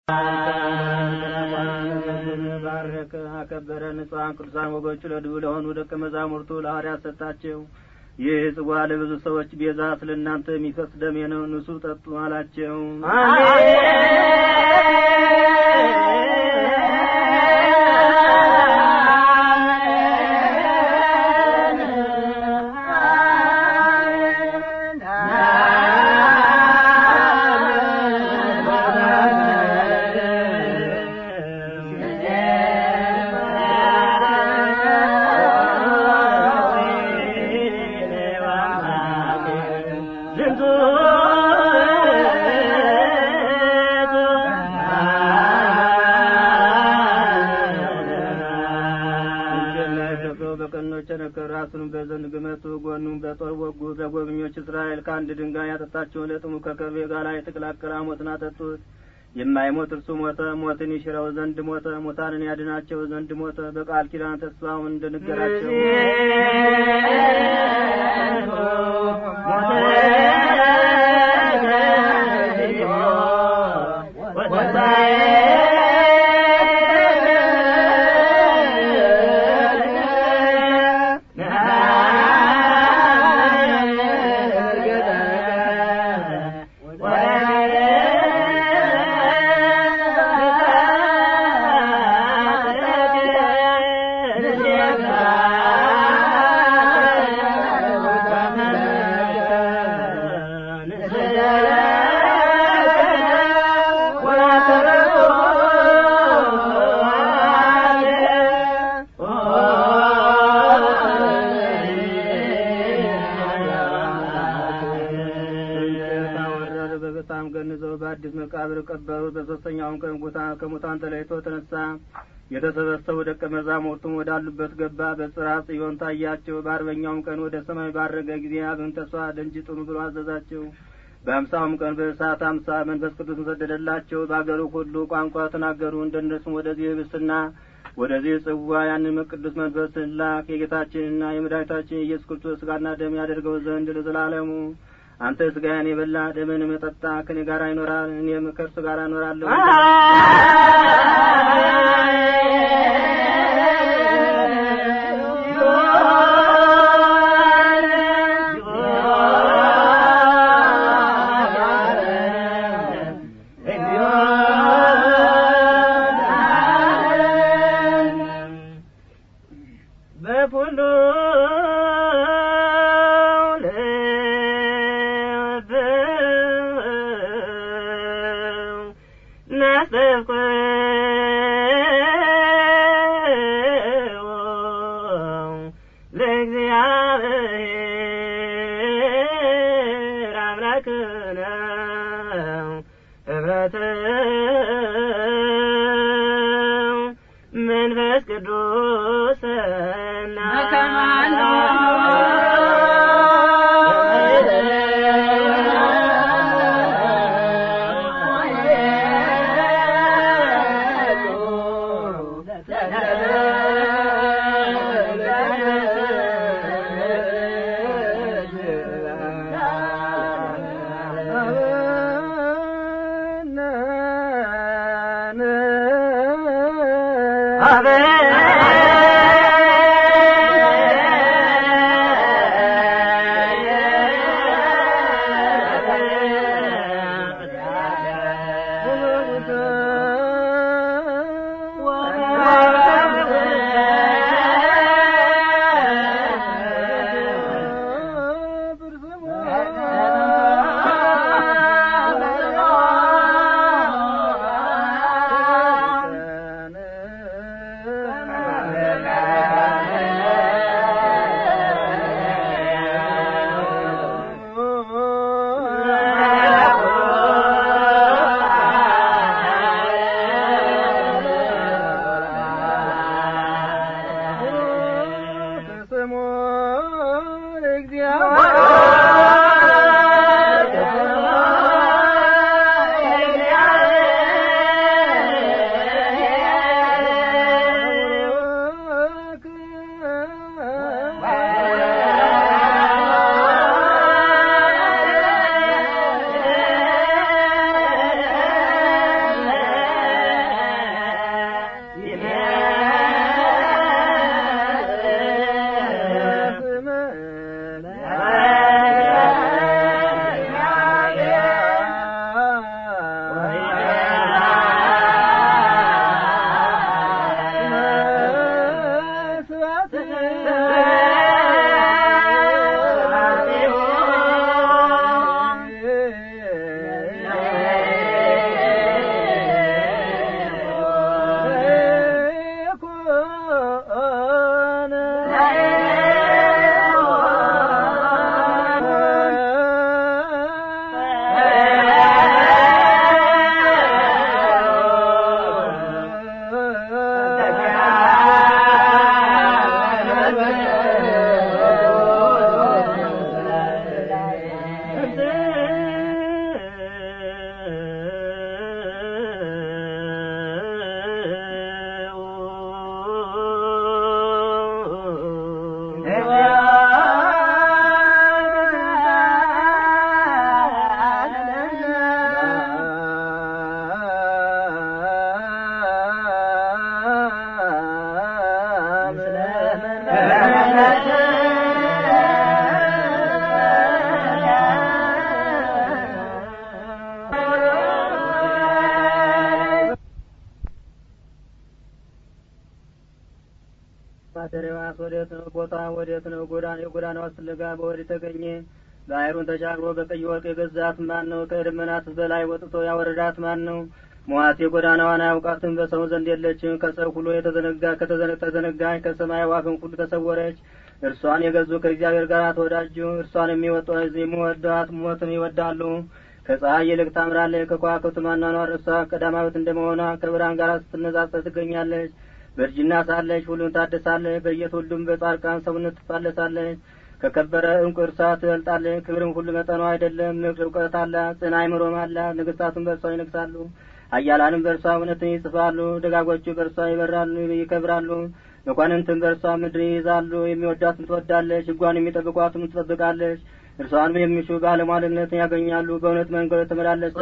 ባረከ አከበረ ንጹሐን ቅዱሳን ወገኖቹ ለድቡ ለሆኑ ደቀ መዛሙርቱ ለሐዋርያት ሰጣቸው። ይህ ጽዋ ለብዙ ሰዎች ቤዛ ስለ እናንተ የሚፈስ ደሜ ነው፣ ንሱ ጠጡ አላቸው። በቀኖች ቸነከር ራሱንም በዘንግ ግመቱ ጎኑም በጦር ወጉ። ለጎብኞች እስራኤል ከአንድ ድንጋይ ያጠጣቸውን ለጥሙ ከከርቤ ጋር የተቀላቀለ ሞትን አጠጡት። የማይሞት እርሱ ሞተ፣ ሞትን ይሽረው ዘንድ ሞተ፣ ሙታንን ያድናቸው ዘንድ ሞተ። በቃል ኪዳን ተስፋውን እንደነገራቸው በጣም ገንዘው በአዲስ መቃብር ቀበሩት። በሶስተኛውም ቀን ከሙታን ተለይቶ ተነሳ። የተሰበሰቡ ደቀ መዛሙርቱም ወዳሉበት ገባ። በጽርሐ ጽዮን ታያቸው። በአርበኛውም ቀን ወደ ሰማይ ባረገ ጊዜ አብን ተስፋ ደንጅ ጥኑ ብሎ አዘዛቸው። በአምሳውም ቀን በእሳት አምሳ መንፈስ ቅዱስ ሰደደላቸው። በአገሩ ሁሉ ቋንቋ ተናገሩ። እንደነሱም ወደዚህ ህብስትና ወደዚህ ጽዋ ያንን ቅዱስ መንፈስ ላክ የጌታችንና የመድኃኒታችን የኢየሱስ ክርስቶስ ስጋና ደም ያደርገው ዘንድ ለዘላለሙ አንተ ስጋዬን የበላ ደምን መጠጣ ከኔ ጋር ይኖራል፣ እኔም ከእርሱ ጋር እኖራለሁ። በሁሉ ለእግዚአብሔር አምላክነ ህብረት መንፈስ ቅዱስ ማደሪያዋስ ወዴት ነው? ቦታ ወዴት ነው? ጎዳና የጎዳናዋ ፍለጋ በወዴት ተገኘ? ባህሩን ተሻግሮ በቀይ ወርቅ የገዛት ማን ነው? ከደመናት በላይ ወጥቶ ያወረዳት ማን ነው? ሞዓት የጎዳናዋን አያውቃትም፣ በሰው ዘንድ የለችም። ከሰው ሁሉ የተዘነጋ ከተዘነጋች ከሰማይ ዋፍን ሁሉ ተሰወረች። እርሷን የገዙ ከእግዚአብሔር ጋር ተወዳጁ። እርሷን የሚወዷት ሞትን ይወዳሉ። ከፀሐይ ይልቅ ታምራለች። ከከዋክብት ማኗኗር እርሷ ቀዳማዊት እንደመሆኗ ከብርሃን ጋር ስትነጻጸር ትገኛለች። በእርጅና ሳለች ሁሉን ታድሳለች። በየትውልዱም በጻድቃን ሰውነት ትፋለሳለች። ከከበረ እንቁ እርሷ ትበልጣለች። ክብርም ሁሉ መጠኗ አይደለም። ንግድ እውቀት አላት፣ ጽና አይምሮም አላት። ንግስታቱም በእርሷ ይነግሳሉ። ኃያላንም በእርሷ እውነትን ይጽፋሉ። ደጋጎቹ በእርሷ ይበራሉ ይከብራሉ። መኳንንትም በእርሷ ምድር ይይዛሉ። የሚወዳትም ትወዳለች፣ ሕጓን የሚጠብቋትም ትጠብቃለች። እርሷንም የሚሹ ባለሟልነትን ያገኛሉ። በእውነት መንገድ ተመላለሰ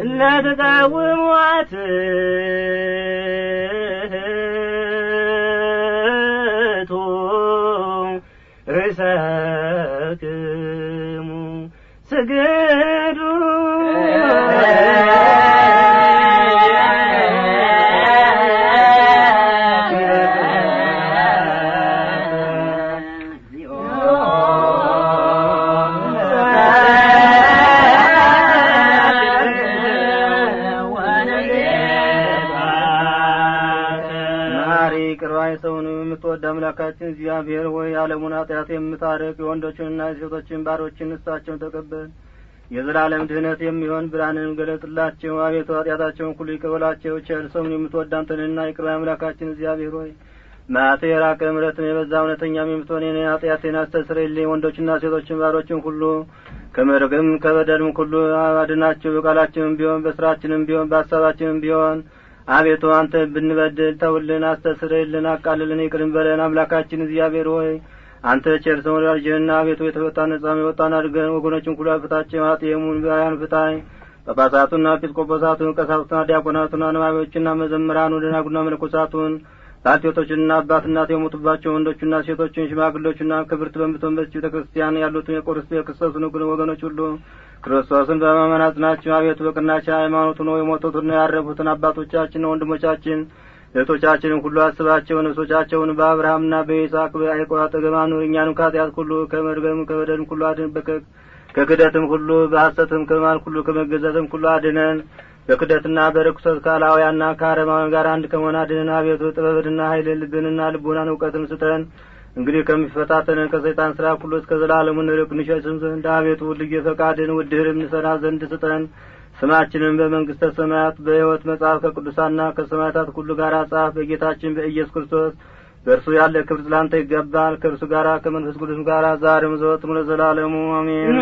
ለተቃውሟት ርእሰክሙ ስግዱ ማሪ ቅርባይ ሰውን የምትወድ አምላካችን እግዚአብሔር ሆይ የዓለሙን ኃጢአት የምታረቅ የወንዶችንና የሴቶችን ባሮችን ንስታቸውን ተቀበል የዘላለም ድህነት የሚሆን ብርሃንን ገለጥላቸው አቤቱ ኃጢአታቸውን ሁሉ ይቀበላቸው ቸር ሰውን የምትወድ አንተንና የቅርባይ አምላካችን እግዚአብሔር ሆይ ማቴ የራቀ ምሕረትን የበዛ እውነተኛም የምትሆን የኔ ኃጢአቴን አስተስርይልኝ ወንዶችና ሴቶችን ባሮችን ሁሉ ከመርገም ከበደልም ሁሉ አድናቸው በቃላችንም ቢሆን በስራችንም ቢሆን በሀሳባችንም ቢሆን አቤቱ አንተ ብንበድል ተውልን፣ አስተስርይልን፣ አቃልልን፣ ይቅርን በለን። አምላካችን እግዚአብሔር ሆይ አንተ ቸር ሰው ወዳጅህና አቤቱ የተፈታ ነጻም የወጣን አድርገን ወገኖችን ሁሉ ፍታቸው። ኃጥየሙን ባያን ፍታይ ጳጳሳቱና ኤጲስቆጶሳቱን ቀሳውስቱና ዲያቆናቱን አንባቢዎችና መዘምራኑ ደናጉና መነኮሳቱን ባልቴቶችንና አባት እናት የሞቱባቸው ወንዶችና ሴቶችን ሽማግሎችና ክብርት በምትሆን በዚች ቤተ ክርስቲያን ያሉትን የቆርስ የክርስቶስን ወገኖች ሁሉ ክርስቶስን በማመን አጽናቸው። አቤቱ በቅናቻ ሃይማኖቱ ነው የሞቱትና ያረፉትን አባቶቻችን ወንድሞቻችን እህቶቻችንን ሁሉ አስባቸው። ነፍሶቻቸውን በአብርሃምና በይስሐቅ በያዕቆብ አጠገብ አኑር። እኛንም ከኃጢአት ሁሉ ከመርገም ከበደልም ሁሉ አድን። ከክደትም ሁሉ በሐሰትም ከማል ሁሉ ከመገዛትም ሁሉ አድነን። በክደትና በርኩሰት ከአላውያንና ከአረማውያን ጋር አንድ ከመሆን አድነን። አቤቱ ጥበብንና ኃይልን ልብንና ልቦናን እውቀትን ስጠን። እንግዲህ ከሚፈታተንን ከሰይጣን ስራ ሁሉ እስከ ዘላለሙ እንርቅ እንሸሽም ዘንድ አቤቱ ልዩ ፈቃድን ውድህንም እንሰራ ዘንድ ስጠን። ስማችንን በመንግስተ ሰማያት በሕይወት መጽሐፍ ከቅዱሳንና ከሰማዕታት ሁሉ ጋር ጻፍ። በጌታችን በኢየሱስ ክርስቶስ በእርሱ ያለ ክብር ስላንተ ይገባል። ከእርሱ ጋር ከመንፈስ ቅዱስም ጋር ዛሬም ዘወትም ለዘላለሙ አሜን።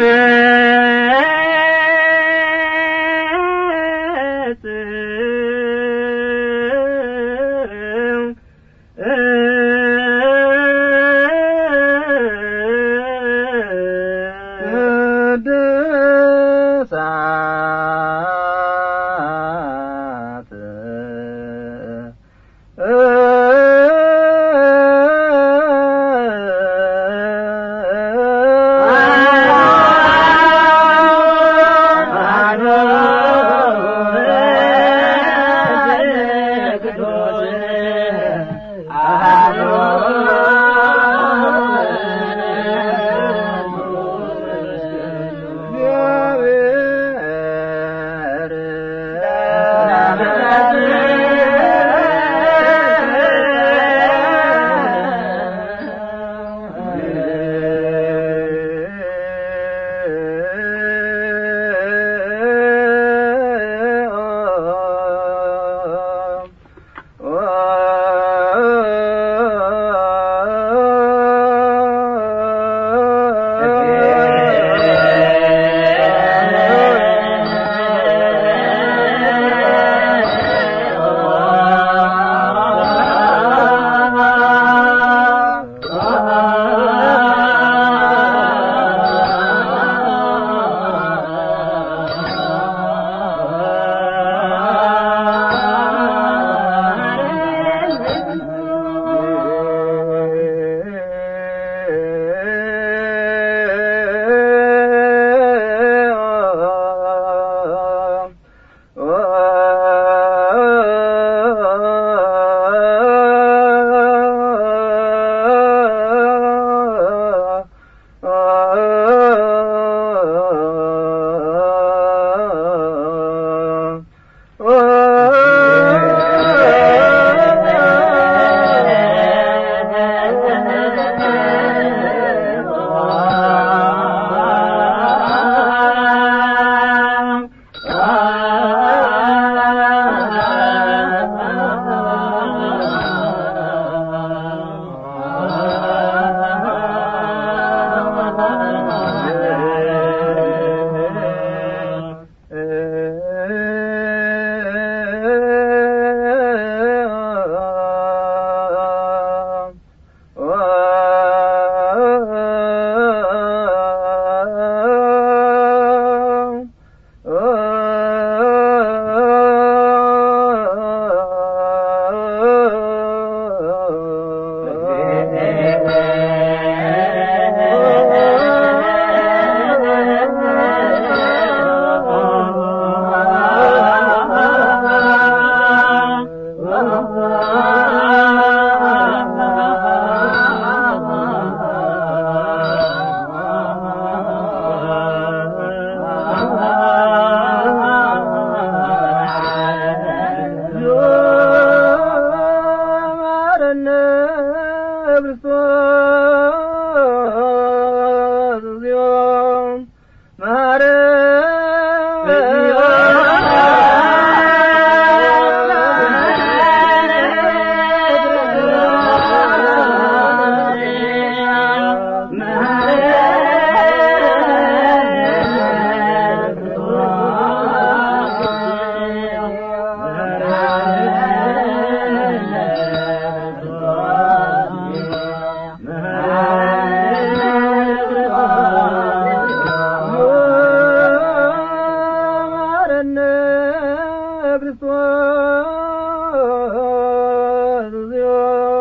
ክርስቶስ እግዚኦ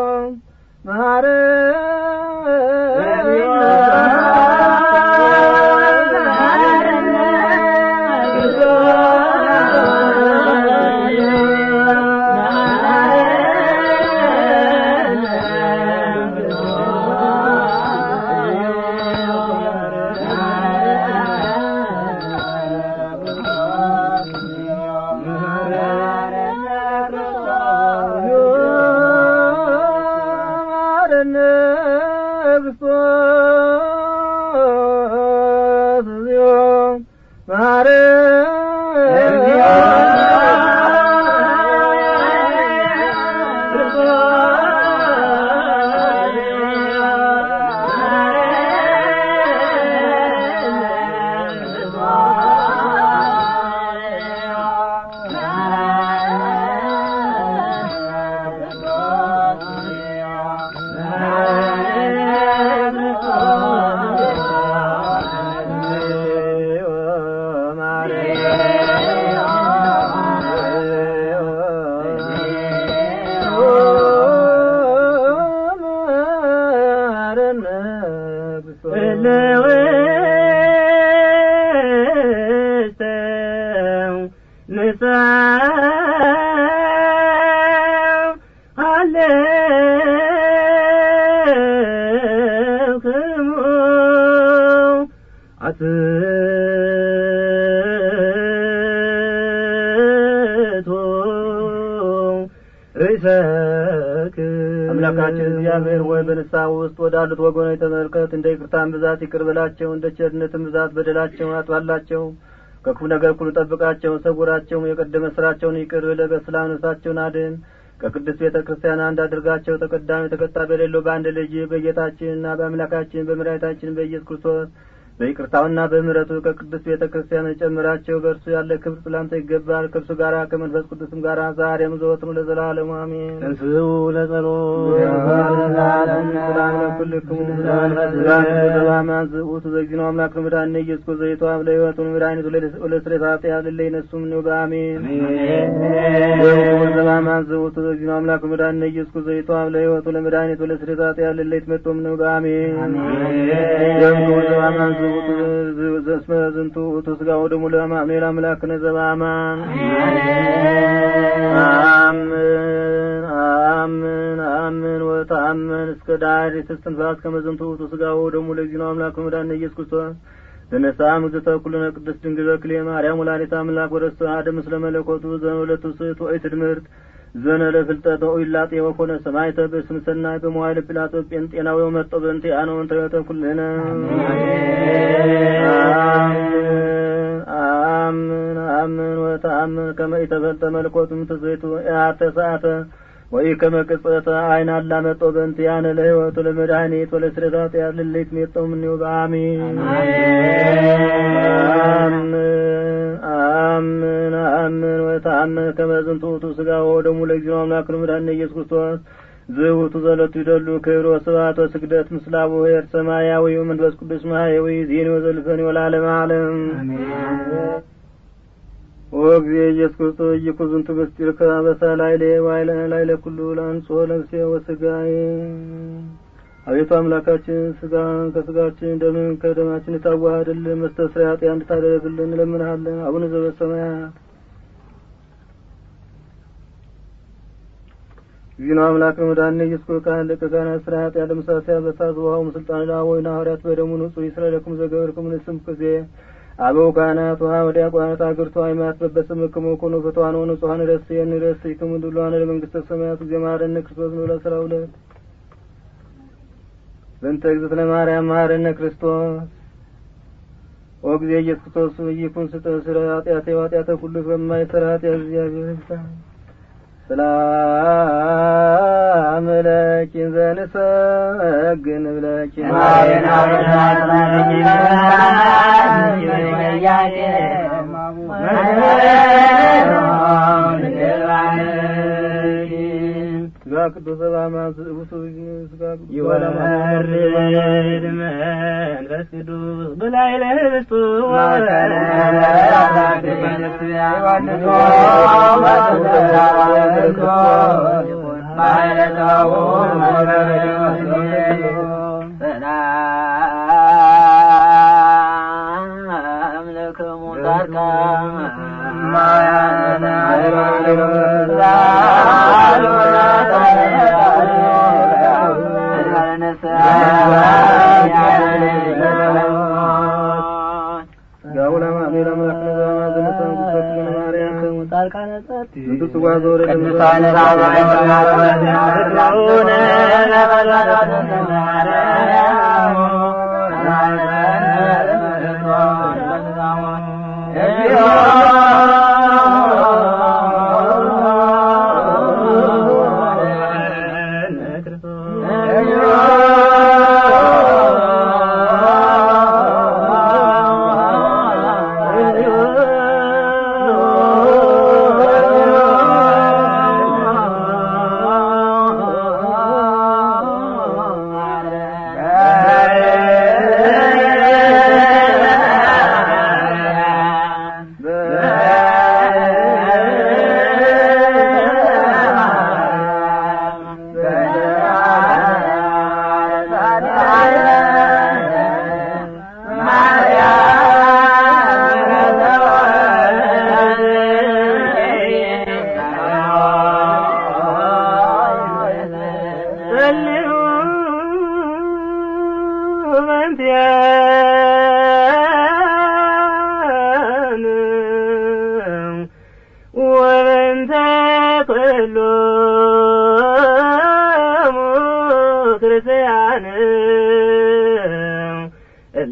ማረነ ክርስቶስ እግዚኦ አምላካችን እግዚአብሔር ወይ በንስሐ ውስጥ ወዳሉት ወገኖች ተመልከት። እንደ ይቅርታን ብዛት ይቅር በላቸው፣ እንደ ቸርነትን ብዛት በደላቸውን አጥፋላቸው። ከክፉ ነገር ሁሉ ጠብቃቸው፣ ሰውራቸው። የቀደመ ስራቸውን ይቅር ብለህ በሰላም ነፍሳቸውን አድን። ከቅዱስ ቤተ ክርስቲያን አንድ አድርጋቸው። ተቀዳሚ ተከታይ በሌለው በአንድ ልጅ በጌታችንና በአምላካችን በመድኃኒታችን በኢየሱስ ክርስቶስ በይቅርታውና በምሕረቱ ከቅዱስ ቤተ ክርስቲያን ጨምራቸው። በእርሱ ያለ ክብር ስላንተ ይገባል። ከእርሱ ጋራ ከመንፈስ ቅዱስም ጋራ ዛሬም ዘወትም ለዘላለሙ አሜን። እንስኡ ለጸሎት ሰላም ለኩልክሙ ዘባማን ዝኡቱ ዘግዚኖ አምላክ መድኃኒነ ኢየሱስ ክርስቶስ ዘይቶ አብ ለሕይወቱ መድኃኒቱ ለስሬት ኃጢአት ልለይ ነሱም ነው በአሜን ዘባማን ዝኡቱ ዘግዚኖ አምላክ መድኃኒነ ኢየሱስ ክርስቶስ ዘይቶ አብ ለሕይወቱ ለመድኃኒቱ ለስሬት ኃጢአት ልለይ ትመጦም ነው በአሜን ዘባማን ዝኡቱ ዘስመ ዝንቱ ውእቱ ሥጋው ደሙ ለአማኑኤል አምላክነ ዘበአማን አምን አምን አምን ወተአምን እስከ ዳር የተስተንፋስ ከመዘንቱ ውእቱ ሥጋው ደሙ ለግዚኖ አምላክ መድኃኒነ ኢየሱስ ክርስቶስ ተነሳ ምግዝተ ኩልነ ቅድስት ድንግል በክሌ ማርያም ወላዲተ አምላክ ወረስተ አሐደ ምስለ መለኮቱ ዘወለቱ ስእቱ ወይ ትድምርት ዘነ ለፍልጠተ ኦይላጤ ወኮነ ሰማይተ በስም ሰናይ በመዋይል ጲላጦስ ጴንጤናዊ መጠ በእንቴ አነ ወንተ ኩልነ አምን አምን ወተአምን ከመ ኢተፈልጠ መለኮቱም ትዘይቱ ያተ ሰዓተ ወይ ከመ ቅጽበተ አይን አላመጦ በእንተ ያነ ለሕይወቱ ለመድኃኒት ወለስረታት ያልልት ሜጠው ምንው በአሜን አምን አምን አምን ወተአምን ከመ ዝንቱ ውእቱ ሥጋው ወደሙ ለእግዚኦ አምላክ መድኃኒነ ኢየሱስ ክርስቶስ ዝውቱ ዘለቱ ይደሉ ክብሮ ስብሐት ወስግደት ምስለ አቡሁ ኄር ሰማያዊ ወመንፈስ ቅዱስ ማሕየዊ ዜኒ ወዘልፈኒ ወለዓለመ ዓለም ወእግዜ ኢየሱስ ክርስቶስ ኢይኩን ዝንቱ ምስጢር ከበሳ ላዕሌ ዋዕለ ላዕለ ኩሉ ለአንጽሖ ነፍሴ ወሥጋዬ አቤቱ አምላካችን ስጋን ከስጋችን ደምን ከደማችን ታዋህድልን መስተስሪያ ኃጢአት እንድታደርግልን እንለምንሃለን። አቡነ ዘበሰማያት ዚኖ አምላክ መድኃኒነ ኢየሱስ ክርስቶስ ካህን ሊቀ ካህናት ሥራ ኃጢአት ለመሳሰያ በሳት ውሃው ምስልጣን ላወይና ሐዋርያት በደሙ ንጹሕ ይስረለክሙ ዘገበርክሙ ንስም ጊዜ አበው ካህናት ውሃ ወዲያቆናት አገርቱ ሃይማኖት በበስምክሙ ኩኑ ፍትዋን ወንጹሐን ረስየን ረስይክሙ ድሉዋን ለመንግሥተ ሰማያት ጊዜ ማረነ ክርስቶስ ነው ለአስራ ሁለት በእንተ እግዝእትነ ማርያም መሐረነ ክርስቶስ ኦ ጊዜ ኢየሱስ ክርስቶስ ይኩን ስጠ ስለ ኃጢአቴ ኃጢአተ ሁሉ በማይሰራ ኃጢአት እግዚአብሔር ይፍታ ሰላም ለኪን ዘንሰግን ብለኪን ስጋ ቅዱስ በአማ ዝእቡቱ ይወርድ መንፈስ ቅዱስ በላይ ለህብስቱ ሰላም ለክሙ ጻድቃን ቅዱሳን ወበንተ ኩሎሙ ክርስቲያን እለ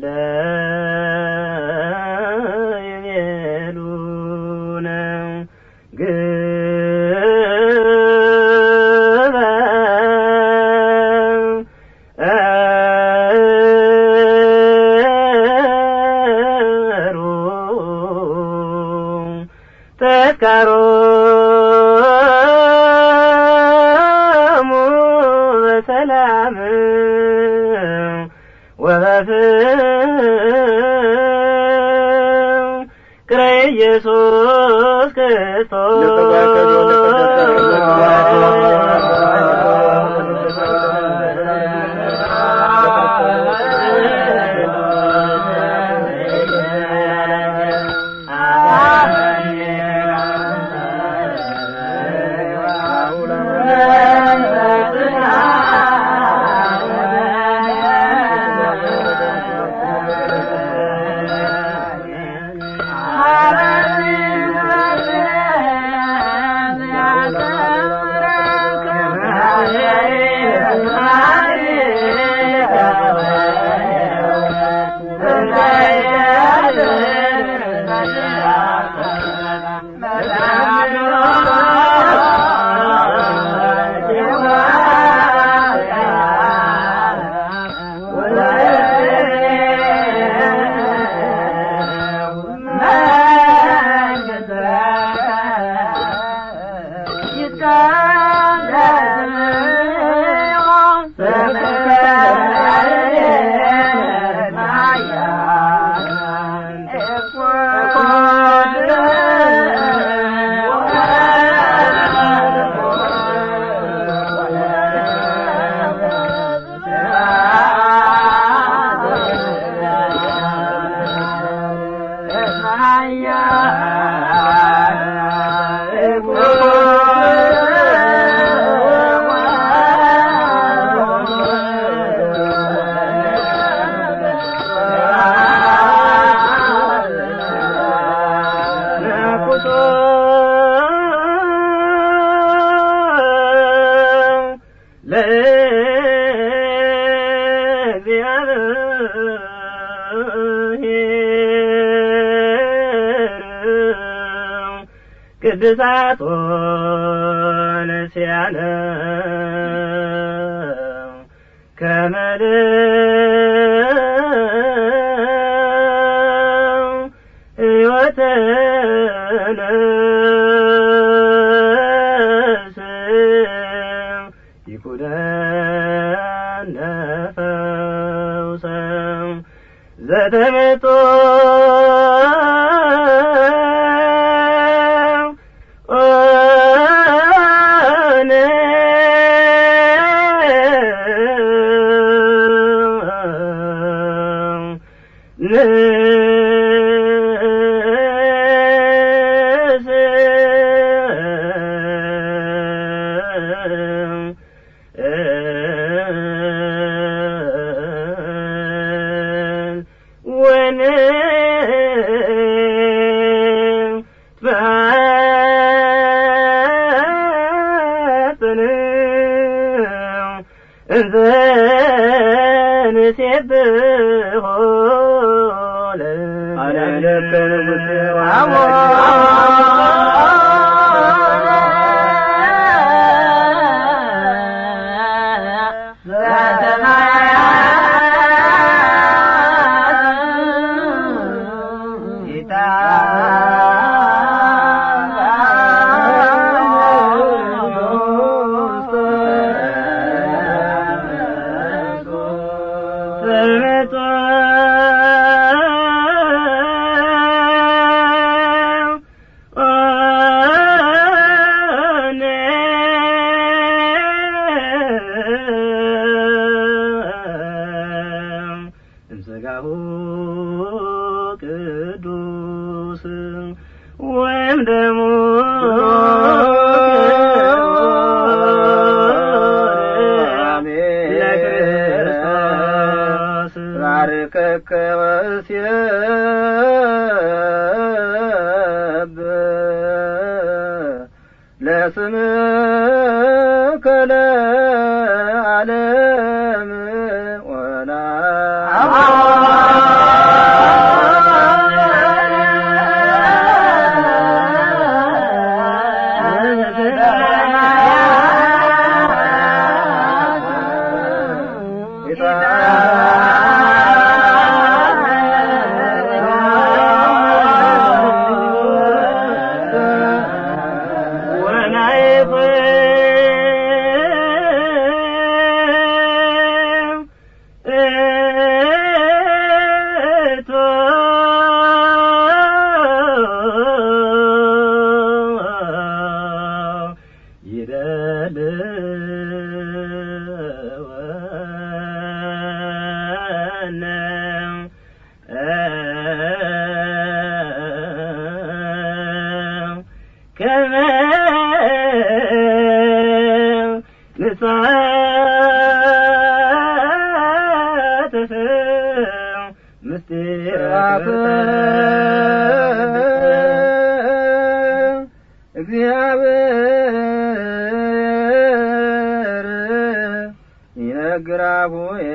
ይቤሉነ ግበሩ ተስካሮሙ በሰላም ወበፍቅረ ኢየሱስ ቅድሳት ወነሲያነ ከመልእ ሕይወተነ ይኩነን እንዘ ንሴብሖ አለለከ ንጉሴ እምሥጋሁ ቅዱስ ወይም ደሞ ለክርስቶስ ባርከከ ወስየብ ለስምከ ለዓለም ወላ ከመ ንጻትህ ምስጢራተ እግዚአብሔር ይነግራሁየ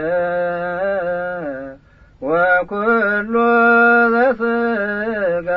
ወኩሉ ዘሥጋ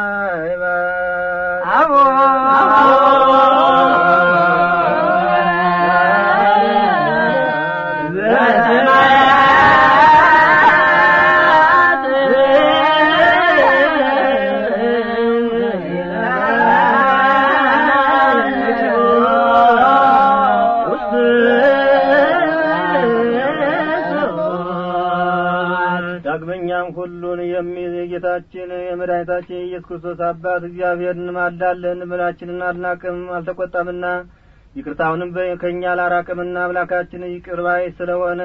ዳግመኛም ሁሉን የሚይዝ የጌታችን የመድኃኒታችን የኢየሱስ ክርስቶስ አባት እግዚአብሔር እንማልዳለን። ምናችንን አልናቅም አልተቆጣምና ይቅርታውንም በ- ከእኛ አላራቅምና አምላካችን ይቅር ባይ ስለሆነ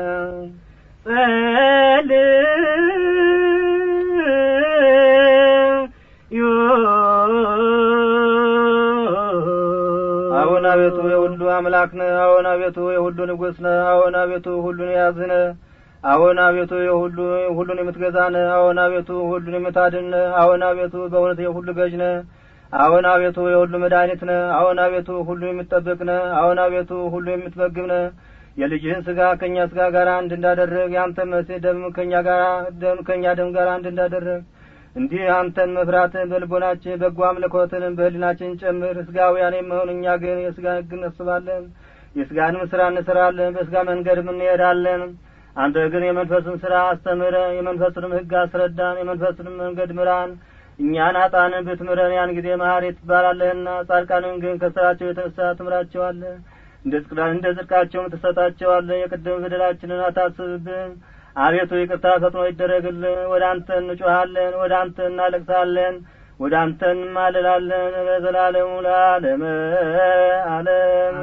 አሁን አቤቱ የሁሉ አምላክ ነህ። አሁን አቤቱ የሁሉ ንጉሥ ነህ። አሁን አቤቱ ሁሉን የያዝህ ነህ። አሁን አቤቱ የሁሉ ሁሉን የምትገዛ ነህ። አሁን አቤቱ ሁሉን የምታድን ነህ። አሁን አቤቱ በእውነት የሁሉ ገዥ ነህ። አሁን አቤቱ የሁሉ መድኃኒት ነህ። አሁን አቤቱ ሁሉን የምትጠብቅ ነህ። አሁን አቤቱ ሁሉ የምትመግብ ነህ። የልጅህን ስጋ ከእኛ ስጋ ጋር አንድ እንዳደረግ የአንተ መሲህ ደም ከእኛ ጋር ደም ከእኛ ደም ጋር አንድ እንዳደረግ እንዲህ አንተን መፍራትን በልቦናችን በጎ አምልኮትን በህሊናችን ጨምር። ስጋውያን የመሆን እኛ ግን የስጋ ህግ እናስባለን፣ የስጋንም ስራ እንስራለን፣ በስጋ መንገድም እንሄዳለን። አንተ ግን የመንፈስን ስራ አስተምረ፣ የመንፈስንም ህግ አስረዳን፣ የመንፈስንም መንገድ ምራን። እኛን አጣንን ብትምረን ያን ጊዜ መሐሪ ትባላለህና፣ ጻድቃንን ግን ከስራቸው የተነሳ ትምራቸዋለህ፣ እንደ ጽድቃ- እንደ ጽድቃቸውም ትሰጣቸዋለህ። የቅድም በደላችንን አታስብብን። አቤቱ ይቅርታ ፈጥኖ ይደረግልን። ወደ አንተ እንጮሃለን፣ ወደ አንተ እናለቅሳለን፣ ወደ አንተ እንማልላለን በዘላለሙ ለዓለመ ዓለም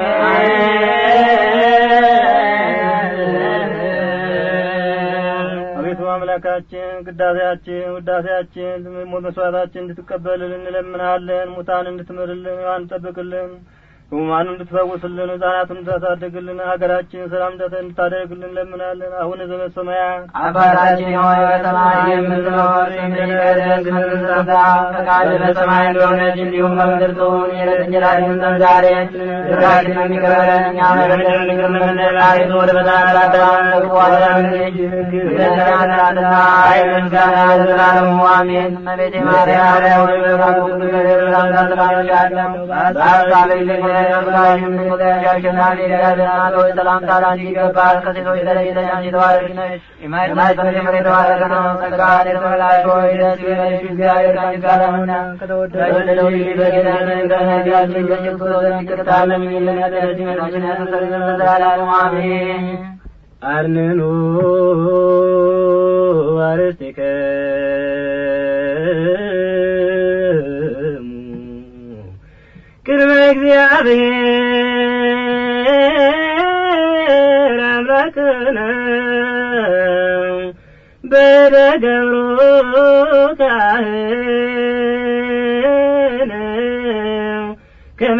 አቤቱ አምላካችን ቅዳሴያችን ውዳሴያችን መስዋዕታችን እንድትቀበልልን እንለምናለን። ሙታን እንድትምርልን፣ ሕያዋን እንድትጠብቅልን፣ ህሙማኑ እንድትፈውስልን ሕፃናቱን እንድታሳድግልን ሀገራችን ሰላም እንድታደርግልን ለምናለን። አሁን ዘበሰማያት አባታችን ሆይ በሰማይ የምትኖር ስምህ ይቀደስ፣ መንግሥትህ ትምጣ፣ ፈቃድህ በሰማይ እንደሆነች እንዲሁም በምድር ትሁን። የዕለት እንጀራችንን ስጠን ዛሬ፣ በደላችንን ይቅር በለን እኛም የበደሉንን ይቅር እንደምንል፣ አቤቱ ወደ ፈተና አታግባን፣ ከክፉ አድነን እንጂ መንግሥት ያንተ ናትና፣ ኃይል፣ ምስጋና ለዘላለሙ አሜን። እመቤቴ ማርያም ሆይ በበጉ ነገር ሰላምታ ትባርክሻለሁ። በሐሳብሽ ልጅ ነሽም ቁጥሽ አሸናፊ እግዚአብሔር ሆይ ሰላምታ ላንቺ ይገባል። ከሴቶች ተለይተሽ አንቺ የተባረክሽ ነሽ። የማኅፀንሽ ፍሬ የተባረከ ነው። ጸጋን የተመላሽ ሆይ ደስ ይበልሽ፣ እግዚአብሔር ከአንቺ ጋር ነውና ከተወደደው ልጅ በጌታችን ከነቢያችን ከኢየሱስ ክርስቶስ ዘንድ ይቅርታ ለምኝልን ኃጢአታችንን ነፍሳችንን ያስተሰርይ ዘንድ ለዘላለሙ አሜን። አርንኑ አርስትክሙ ቅድመ እግዚአብሔር አምላክነ በደገብሮ ካህን ከመ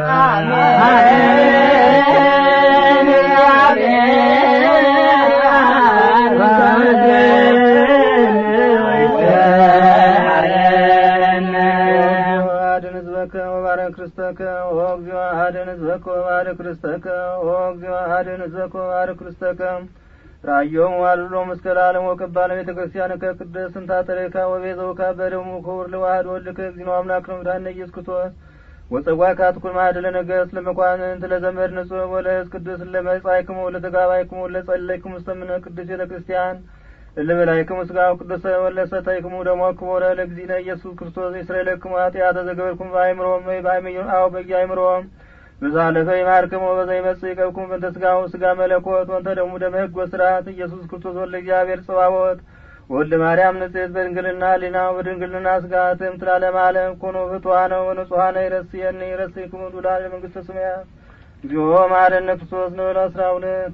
አድን ህዝበከ ወባረክ ርስተከ ኦ እግዚኦ አድን ህዝበከ ወባረክ ርስተከ ኦ እግዚኦ አድን ህዝበከ ወባረክ ርስተከ ራዮም ዋልሎ እስከ ለዓለም ወቀባለ ቤተ ክርስቲያን ከቅድስት ስንታ ተሬካ ወቤዘውካ በደሙ ክቡር ለዋህድ ወልድከ እግዚኦ አምላክ ነው ምዳነ ኢየሱስ ክርስቶስ ወጸጓ ካትኩል ማዕድለ ነገሥት ለመኳንንት ለዘመድ ንጹሕ ወለህዝ ቅዱስ ለመጻይክሙ ለተጋባይክሙ ለጸለይክሙ ስተምነ ቅዱስ ቤተ ክርስቲያን እልበላይክሙ ስጋው ቅዱስ ወለሰታይክሙ ደሞ ክቡረ ለእግዚእነ ኢየሱስ ክርስቶስ ይስረይለክሙ ኃጢአተ ዘገበርኩም በአይምሮም ወይ በአይምዮ አው በየአይምሮም በዛለፈ ይማርክሙ በዘ ይመጽእ ይቀብኩም በእንተ ስጋው ስጋ መለኮት ወንተ ደሙ ደመ ሕግ ወስርዓት ኢየሱስ ክርስቶስ ወልደ እግዚአብሔር ጽባቦት ወልደ ማርያም ንጽሕት በድንግልና ሊናው በድንግልና ስጋትም ትላለም ዓለም ኩኑ ፍቱሐነ ወንጹሐነ ይረስየኒ ይረስይክሙ ዱላን ለመንግሥተ ሰማያት እግዚኦ መሐረነ ክርስቶስ ንበል አስራ ሁለት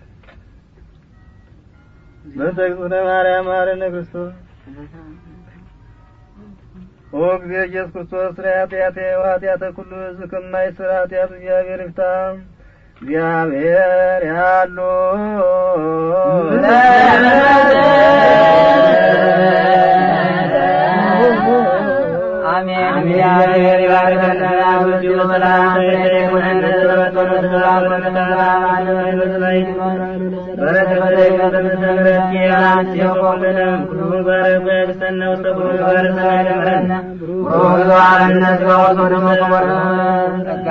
በተግዝእነ ማርያም መሐረነ ክርስቶስ ኦ ጊዜ ኢየሱስ ክርስቶስ ስለ ኃጢአቴ ወኃጢአተ ኩሉ ሕዝብ ከማይስር ኃጢአት እግዚአብሔር ይፍታ። እግዚአብሔር ያሉ አሜን። እግዚአብሔር ይባርከን። በዚሁ በሰላም ይሁነን። ስለመጠኑ ሰላም ለሰላም አንመን በሰማይ በረከተ በተመሰረት የራስ የቆምንም ሁሉ ባረክ በክስተነ ውስተ ሁሉ ባረክ ሰማይ ደምረን ሮዞ አርነት በወቶ ደሞ ተወረ ጸጋ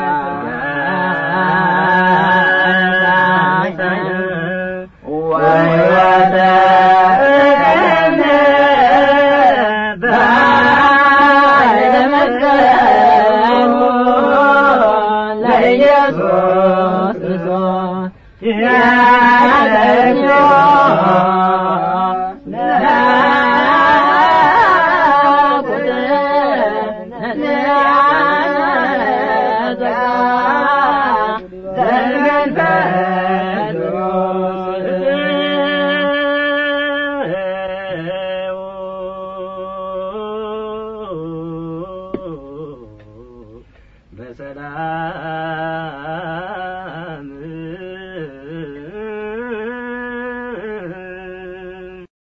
ወይወተ ለኢየሱስ ክርስቶስ ያለችው በሰላም